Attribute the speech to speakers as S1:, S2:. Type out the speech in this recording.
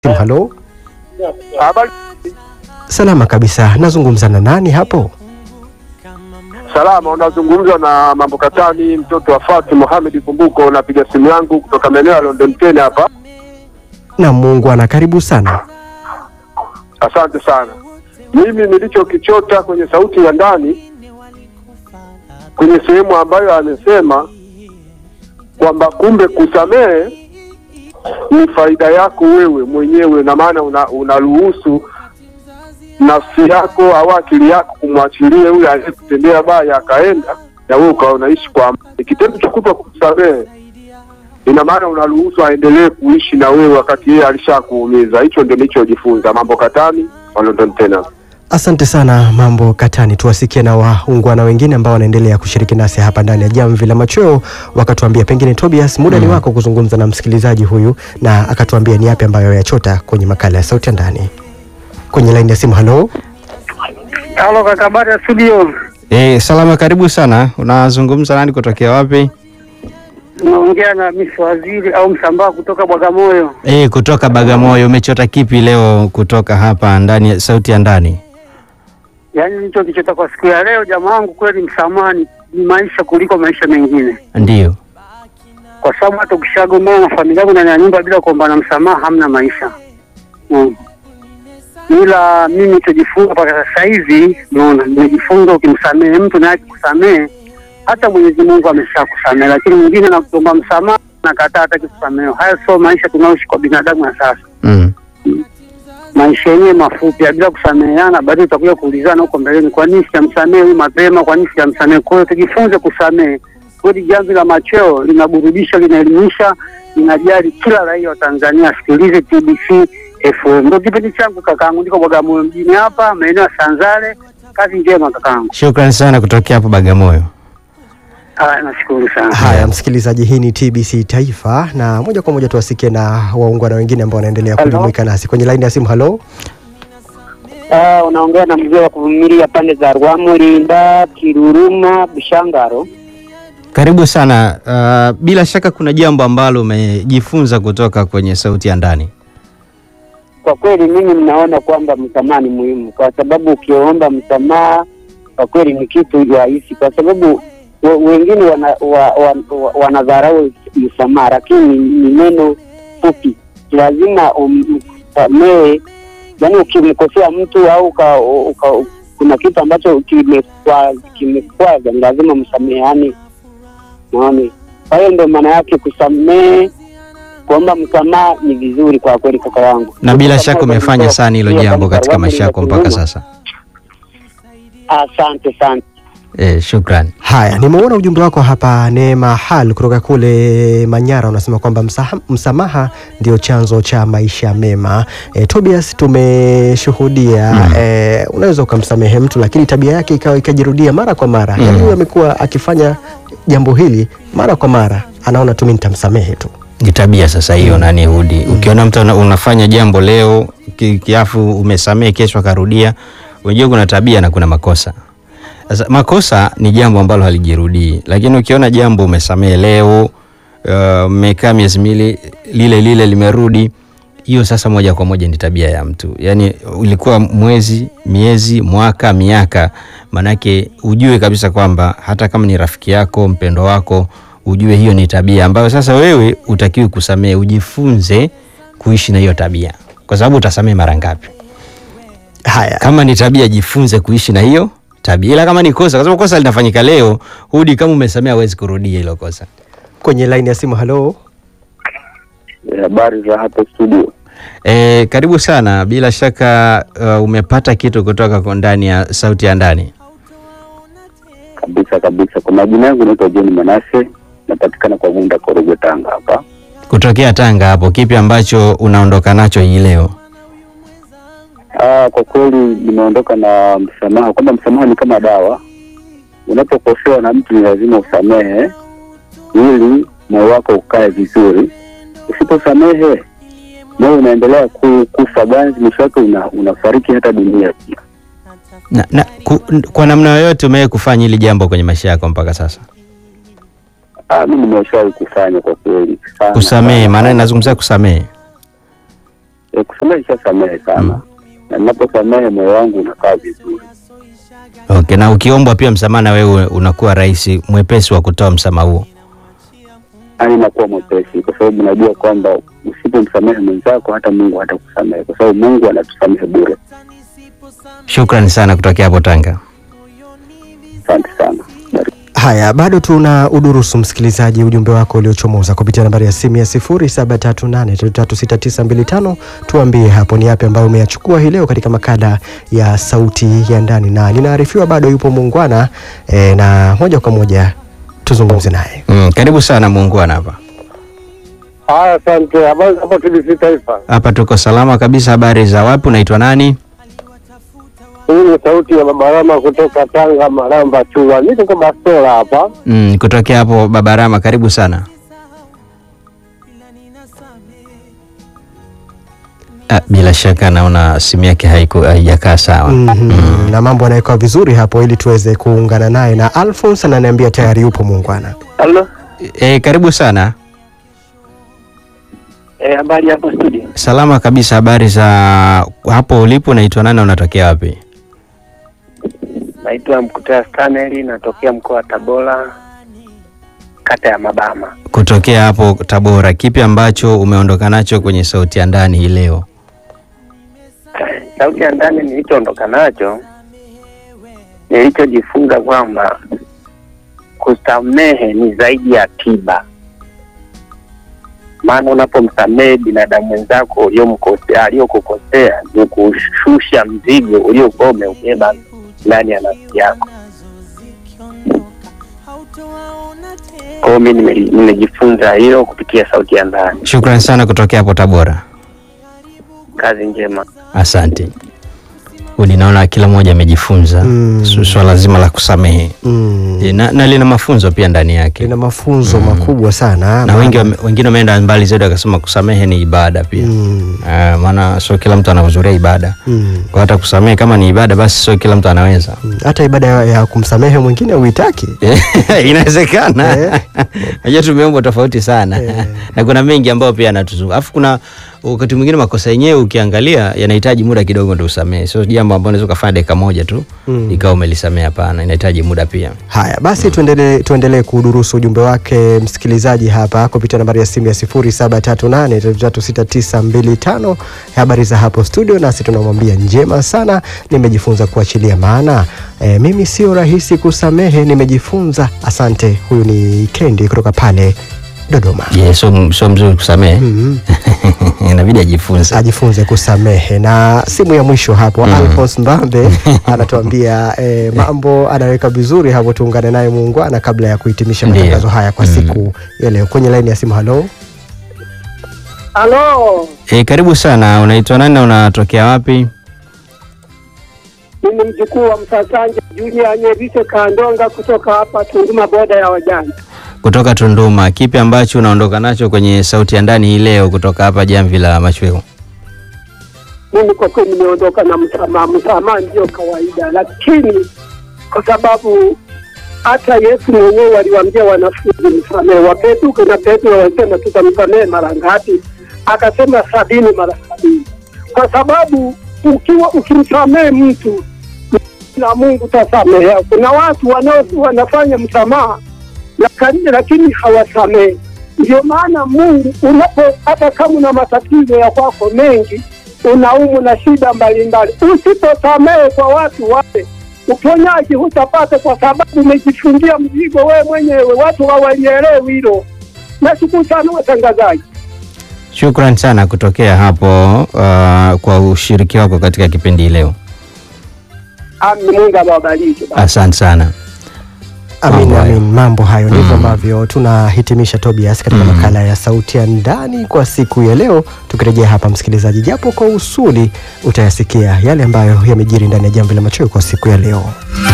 S1: Simu, halo.
S2: Habari
S1: Salama kabisa. Nazungumza na nani hapo?
S2: salama, unazungumza na mambo katani, mtoto wa Fatu Mohamed Kumbuko. Napiga simu yangu kutoka maeneo ya London ten hapa.
S1: Na Mungu ana karibu sana.
S2: Asante sana. Mimi nilichokichota kwenye sauti ya ndani, kwenye sehemu ambayo amesema kwamba kumbe kusamehe ni faida yako wewe mwenyewe, na maana una- unaruhusu nafsi yako au akili yako kumwachilia yule aliyekutendea baya akaenda, na wewe ukawa unaishi kwa amani. Kitendo cha kuto kusamehe ina maana unaruhusu aendelee kuishi na wewe wakati yeye alishakuumiza. Hicho ndio nilichojifunza. Mambo katani wa London tena.
S1: Asante sana Mambo Katani. Tuwasikie na waungwana wengine ambao wanaendelea kushiriki nasi hapa ndani ya Jamvi la Machweo, wakatuambia pengine, Tobias, muda ni wako kuzungumza na msikilizaji huyu na akatuambia ni yapi ambayo yachota kwenye makala ya sauti ya ndani. Kwenye laini ya simu, halo.
S3: Halo kaka, habari ya studio?
S4: Eh, salama, karibu sana. Unazungumza nani kutokea wapi?
S3: Unaongea na Miss Waziri au Msambaa kutoka Bagamoyo.
S4: Eh, kutoka Bagamoyo. Umechota kipi leo kutoka hapa ndani ya sauti ya ndani?
S3: Yaani nicho kichota kwa siku ya leo, jamaa wangu, kweli msamaha ni, ni maisha kuliko maisha mengine,
S4: Ndiyo.
S3: kwa sababu hata ukishagombana na familia yako ndani ya nyumba bila kuombana msamaha hamna maisha mm. Ila mimi nilichojifunza mpaka sasa hivi, unaona, nimejifunza ukimsamehe mtu naye akikusamehe, hata Mwenyezi Mungu ameshakusamehe, lakini mwingine anakuomba msamaha nakataa, hataki kusamehewa. Haya sio maisha tunaoishi kwa binadamu ya sasa.
S4: Mm.
S3: maisha yenyewe mafupi ya bila kusameheana, baadaye utakuja kuulizana huko mbeleni, kwa nini sijamsamehe huyu mapema? Kwa nini sijamsamehe? Kwa hiyo tujifunze kusamehe. Kweli Jamvi la Machweo linaburudisha, linaelimisha, linajali kila raia wa Tanzania. Sikilize TBC FM, ndio kipindi changu kakaangu. Niko Bagamoyo mjini hapa maeneo ya Sanzale. Kazi njema kakaangu.
S4: Shukrani sana kutokea hapo Bagamoyo.
S3: Ah, nashukuru sana.
S1: Haya, msikilizaji, hii ni TBC Taifa na moja kwa moja tuwasikie na waungwana wengine ambao wanaendelea
S3: Halo.
S1: kujumuika nasi kwenye laini ya simu. Halo.
S3: Ah, unaongea na mzee wa kuvumilia pande za Rwamurinda, Kiruruma, Bushangaro.
S4: Karibu sana. Uh, bila shaka kuna jambo ambalo umejifunza kutoka kwenye sauti ya ndani.
S3: Kwa kweli mimi ninaona kwamba msamaha ni muhimu, kwa sababu ukiomba msamaha kwa kweli ni kitu rahisi, kwa sababu we- wengine wana, wa, wa, wa, wanadharau msamaha, lakini ni neno fupi. Lazima umsamehe, yaani ukimkosea mtu au uka, uka, kuna kitu ambacho kimekwa- kimekwaza, ni lazima msameheani. Naoni, kwa hiyo ndio maana yake kusamehe kuomba msamaha ni vizuri kwa kweli, kaka yangu.
S4: Na bila shaka umefanya sana hilo jambo katika maisha yako mpaka sasa.
S3: Asante sana.
S4: Eh, shukrani.
S1: Haya, nimeona ujumbe wako hapa, Neema Hal kutoka kule Manyara, unasema kwamba msaha, msamaha ndio chanzo cha maisha mema. E, Tobias, tumeshuhudia
S4: Mm.
S1: e, unaweza ukamsamehe mtu lakini tabia yake ikawa ikajirudia mara kwa mara
S4: Mm.
S1: yaani huyu amekuwa akifanya jambo hili mara kwa mara, anaona tu mimi nitamsamehe tu.
S4: Ni tabia sasa hiyo nani hudi. Ukiona mtu ana- unafanya jambo leo ki- kiafu umesamehe kesho akarudia, unajua kuna tabia na kuna makosa. Sasa makosa ni jambo ambalo halijirudii, lakini ukiona jambo umesamehe leo uh, mmekaa miezi miwili lile lile limerudi, hiyo sasa moja kwa moja ni tabia ya mtu. Yaani ulikuwa mwezi, miezi, mwaka, miaka, manake ujue kabisa kwamba hata kama ni rafiki yako, mpendo wako, ujue hiyo ni tabia ambayo sasa wewe utakiwi kusamehe, ujifunze kuishi na hiyo tabia, kwa sababu utasamehe mara ngapi?
S1: Haya,
S4: Kama ni tabia, jifunze kuishi na hiyo tabia, ila kama ni kosa, kwa sababu kosa linafanyika leo, hudi kama umesamea, hawezi kurudia hilo kosa.
S1: kwenye laini ya simu. Halo,
S2: Habari za hapo studio.
S4: E, karibu sana. Bila shaka uh, umepata kitu kutoka kwa ndani ya sauti ya ndani.
S2: Kabisa kabisa. Kwa majina yangu naitwa John Manase, napatikana kwa Gunda, Korogwe, Tanga hapa.
S4: Kutokea Tanga hapo, kipi ambacho unaondoka nacho hii leo?
S2: Ah, kwa kweli nimeondoka na msamaha, kwamba msamaha ni kama dawa. Unapokosewa na mtu ni lazima usamehe ili moyo wako ukae vizuri. Usiposamehe moyo unaendelea ku, kufa ganzi, mwisho wake una, unafariki hata dunia pia.
S4: Na, na, ku, kwa namna yoyote umewahi kufanya hili jambo kwenye maisha yako mpaka sasa?
S2: Ah, mimi nimeshawahi kufanya kwa kweli sana.
S4: Kusamehe,
S2: sana.
S4: maana ninazungumzia kusamehe.
S3: E, kusamehe ishasamehe sana na ninaposamehe moyo wangu unakaa vizuri.
S4: Okay, na ukiombwa pia msamaha na wewe unakuwa rahisi mwepesi wa kutoa msamaha huo.
S3: Yaani nakuwa mwepesi kwa sababu najua kwamba usipomsamehe mwenzako hata Mungu hatakusamehe kwa sababu Mungu anatusamehe bure.
S4: Shukrani sana kutokea hapo Tanga.
S3: Asante sana. Barikiwa.
S1: Haya, bado tuna udurusu msikilizaji, ujumbe wako uliochomoza kupitia nambari ya simu ya 0738336925. Tuambie hapo ni yapi ambayo umeyachukua hii leo katika makala ya sauti ya ndani, na ninaarifiwa bado yupo muungwana e, na moja kwa moja tuzungumze naye.
S4: Mm, karibu sana muungwana hapa.
S2: Haya, asante. Habari hapa TBC Taifa.
S4: Hapa tuko salama kabisa. Habari za wapi? Unaitwa nani?
S2: Hii ni sauti ya Babarama kutoka Tanga, Maramba Chua. Niko kwa bastola hapa.
S4: Mm, kutokea hapo Babarama. Karibu sana. Ah, bila shaka naona simu yake haiku- haijakaa sawa.
S1: Mhm, na mambo yanawekwa vizuri hapo ili tuweze kuungana naye, na Alphonse ananiambia tayari yupo muungwana.
S3: Halo.
S4: E, karibu sana.
S3: Eh, habari hapo studio.
S4: Salama kabisa. Habari za hapo ulipo? Unaitwa nani? na Unatokea wapi?
S3: Naitwa Mkutea Stanley natokea mkoa wa Tabora kata ya Mabama.
S4: Kutokea hapo Tabora. Kipi ambacho umeondoka nacho kwenye sauti ya ndani hii leo?
S3: Sauti ya ndani nilichoondoka nacho, nilichojifunza kwamba kusamehe ni zaidi ya tiba. Maana unapomsamehe binadamu mwenzako uliyomkosea, aliyokukosea ni kushusha mzigo uliokuwa umeubeba ndani ya nafsi yako. Kwa hiyo mi nime- nimejifunza hilo kupitia sauti ya ndani.
S4: Shukrani sana kutokea hapo Tabora.
S3: Kazi njema.
S4: Asante. Udi, naona kila mmoja amejifunza
S1: Mm.
S4: su- swala zima la kusamehe
S1: Mm.
S4: E, na, na lina mafunzo pia ndani yake
S1: Lina mafunzo makubwa sana
S4: na wengi wame- wengine wameenda mbali zaidi wakasema kusamehe ni ibada pia
S1: Mm.
S4: Ah, maana sio kila mtu anahudhuria ibada
S1: Mm.
S4: kwa hata kusamehe kama ni ibada basi sio kila mtu anaweza
S1: Mm. hata ibada ya, ya kumsamehe mwingine uitaki
S4: inawezekana
S1: Eh.
S4: najua tumeumbwa tofauti sana
S1: Eh.
S4: na kuna mengi ambayo pia yanatuzunguka alafu kuna wakati mwingine makosa yenyewe ukiangalia yanahitaji muda kidogo ndio usamehe sio jambo ambalo unaweza ukafanya dakika moja tu
S1: Mm.
S4: ikawa umelisamea hapana inahitaji muda pia
S1: haya basi tuendelee tuendelee kudurusu ujumbe wake msikilizaji hapa kupitia nambari ya simu ya 0738336925 habari za hapo studio nasi tunamwambia njema sana nimejifunza kuachilia maana e, mimi sio rahisi kusamehe nimejifunza asante huyu ni kendi kutoka pale dodoma
S4: je sio sio mzuri kusamehe
S1: Mhm.
S4: inabidi ajifunze
S1: ajifunze kusamehe na simu ya mwisho hapo
S4: Mm.
S1: Alphonse Mbambe anatuambia eh, mambo anaweka vizuri hapo tuungane naye muungwana kabla ya kuhitimisha
S4: Ndiyo.
S1: matangazo haya kwa
S4: Mm.
S1: siku ya leo kwenye laini ya simu halo
S2: Halo,
S4: e, karibu sana unaitwa nani na unatokea wapi
S2: mimi mjukuu wa Msasanja Junior Nyeriche Kandonga kutoka hapa Tunduma, boda ya wajanja.
S4: kutoka tunduma kipi ambacho unaondoka nacho kwenye sauti ya ndani hii leo kutoka hapa jamvi la machweo
S2: Mimi kwa kweli nimeondoka na msamaha. Msamaha ndio kawaida, lakini kwa sababu hata Yesu mwenyewe aliwaambia wanafunzi msamehe, wapetuke na Petro walisema tutamsamehe mara ngapi? Akasema sabini mara sabini, kwa sababu ukiwa ukimsamehe mtu na Mungu tasamehe. Kuna watu wanao wanafanya msamaha lakini, lakini hawasamehe. Ndio maana Mungu unapo hata kama una matatizo ya kwako mengi, unaumu na shida mbalimbali, usiposamehe kwa watu wale uponyaji hutapata, kwa sababu umejifungia mzigo wewe mwenyewe. Watu hawalielewi hilo. Nashukuru sana watangazaji.
S4: shukran sana kutokea hapo uh, kwa ushiriki wako katika kipindi hii leo
S2: Amin, Mungu awabariki.
S4: asante sana
S1: amin,
S4: Mambo hayo.
S1: amin. mambo hayo ndivyo
S4: Mm.
S1: ambavyo tunahitimisha Tobias katika
S4: Mm.
S1: makala ya sauti ya ndani kwa siku ya leo tukirejea hapa msikilizaji japo kwa usuli utayasikia yale ambayo yamejiri ndani ya jamvi la machweo kwa siku ya leo